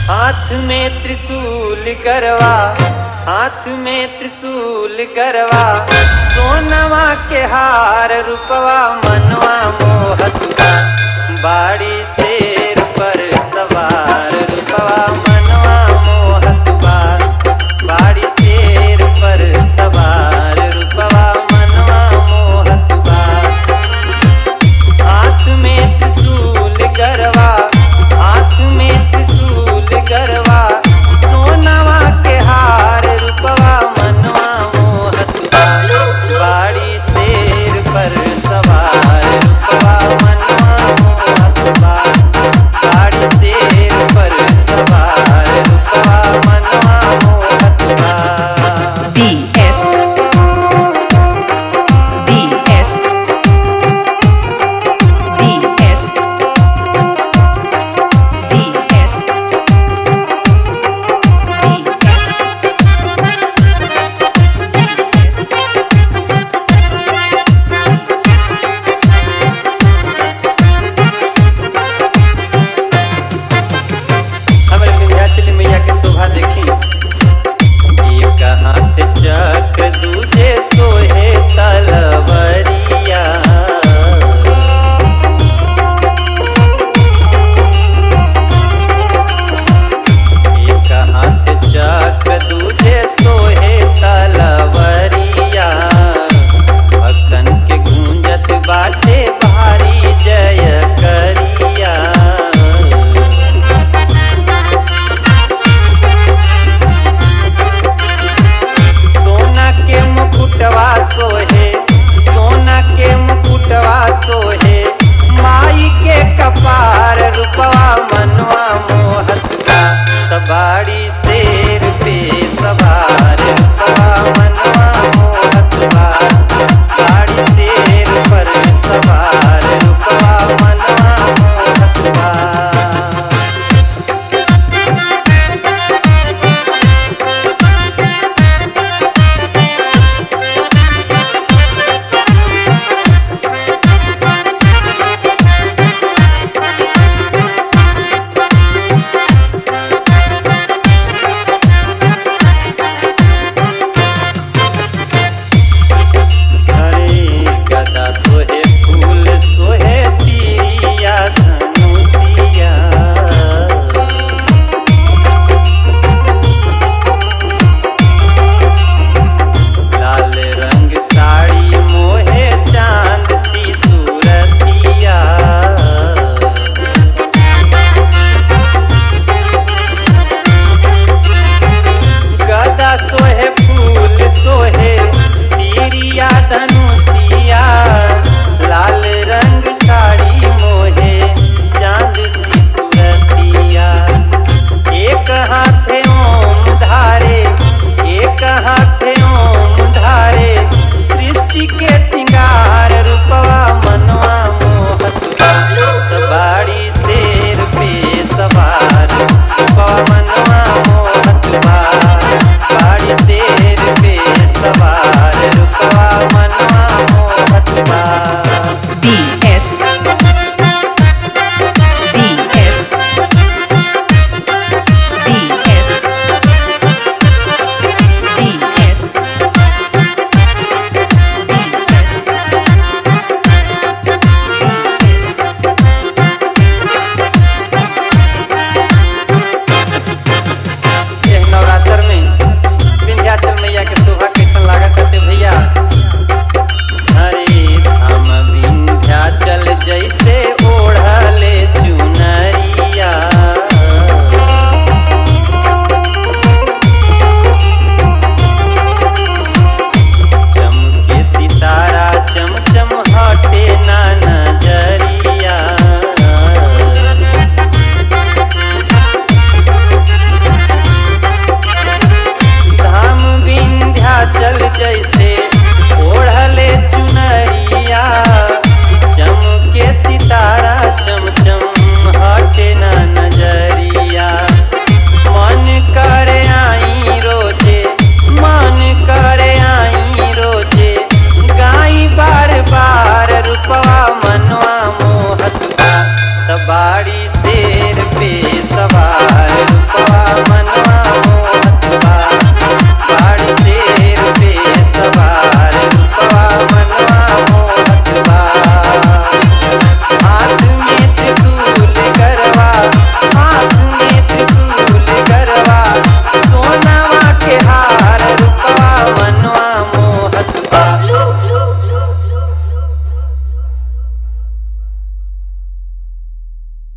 हाथ में त्रिशूल गरवा हाथ में त्रिशूल गरवा सोनवा के हार रूपवा मनवा मोहतवा बाड़ी शेर पर सवार रूपवा मनवा मोहतवा बाड़ी शेर पर सवार रूपवा मनवा मोहतवा हाथ में त्रिशूल गरवा हाथ में त्रिशूल गरवा सोनवा के हार रूपवा मनवा मोहतवा बाड़ी शेर पर सवार रूपवा मनवा मोहतवा बाड़ी शेर पर सवार रूपवा मनवा मोहतवा DS DS DS DS हमारे विंध्याचली मैया के शोभा देखी एक हाथ चक्र दूजे सोहे तलवरिया एक हाथ चक्र दूजे सोहे तलवरिया भक्तन के गूंजत बाटे भारी जय करिया सोना के मुकुटवा सोहे सोना के मुकुटवा सोहे माई के कपार रूपवा मनवा मोहतवा तबाड़ी